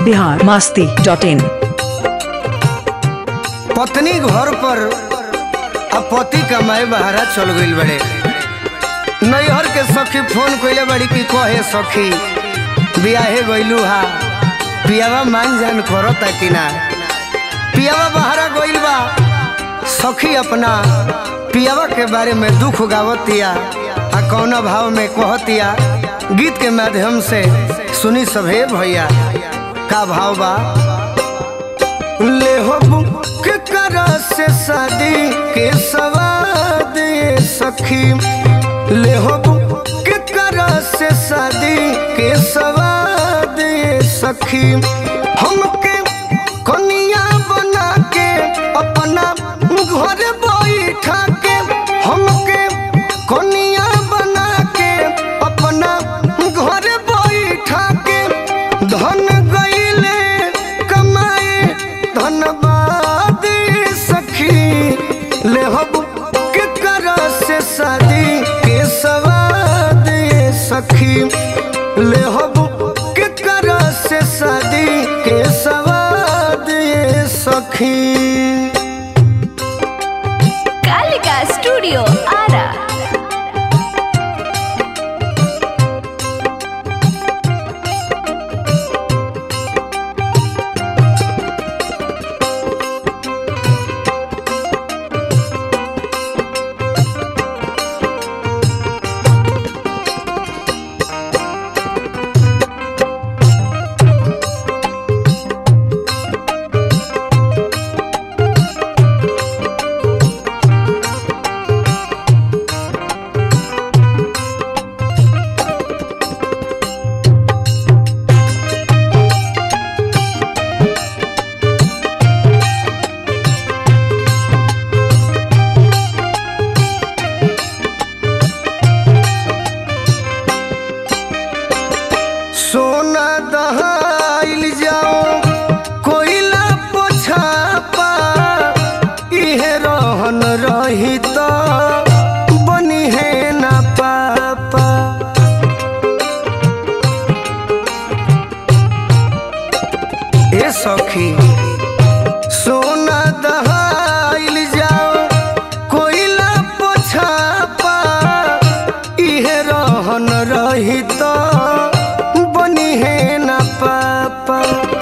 Bihar Masti dot in पत्नी घर पर अब पति कमाए बहरा चल गईल बड़े नैहर के सखी फोन कइले बड़ी कि कहे सखी बियाहे गइलू हा पियावा मान जान करता कि ना पियावा बहरा गइल बा सखी अपना पियावा के बारे में दुख गावतिया आ कौना भाव में कहतिया गीत के माध्यम से सुनी सभे भैया का भाव बा ले हो बुक करा से शादी के सवाद ये सखी ले हो बुक करा से शादी के सवाद ये सखी हमके कनिया बना के अपना घर बैठा के हमके कनिया बना के अपना घर बैठा के धन गईले कमाए धनबाद सखी ले हब के कर से शादी के सवाद ये सखी ले हब के कर से शादी के सवाद ये सखी कालिका स्टूडियो आरा सोना दहाइल जाओ कोयला पोछापा इहे रहन रही तो बनी है ना पापा ए सखी सोना दहाइल जाओ कोयला पोछापा इहे रहन रही तो बनी है ना पापा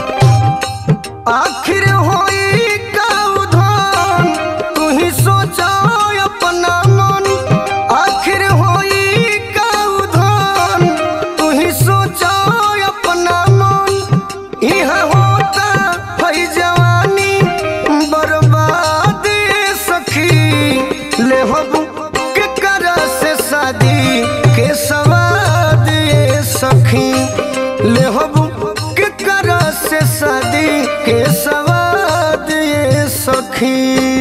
आखिर होई का उधान तू ही सोचा अपना मन आखिर होई का उधान तू ही सोचा अपना मन यहाँ होता है जवानी बर्बाद सखी ले हब के कर से शादी के सवाद ये सखी ले हब के कर से शादी के सवाद ये सखी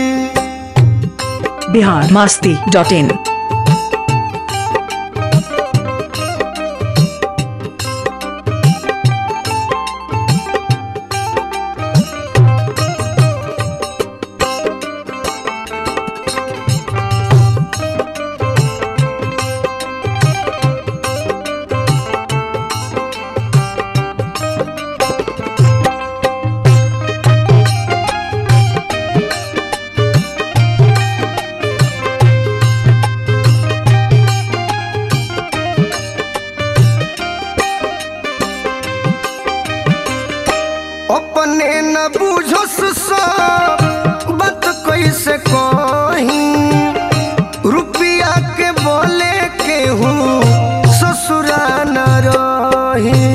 बिहार मास्ती डॉट इन अपने न बुझस सब बात कैसे कही रुपया के बोले के हूँ ससुरा न रही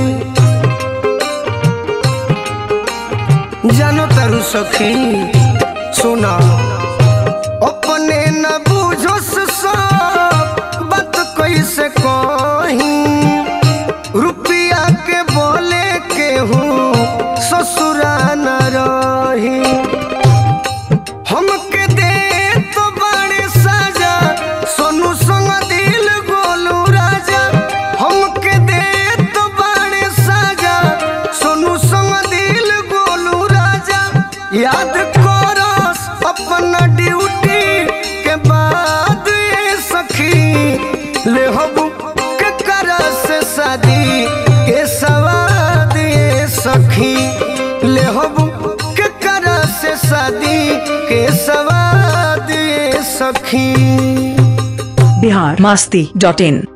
जानो तारू सखी सुना अपने न बुझस सब बात कैसे कही रुपया के बोले के हूँ ससुरा न रही हमके दे तो बड़े साजा सोनू संग दिल गोलू राजा हमके दे तो बड़े साजा सोनू संग दिल गोलू राजा याद करस अपन शादी के सवाद ये सखी बिहार मस्ती डॉट इन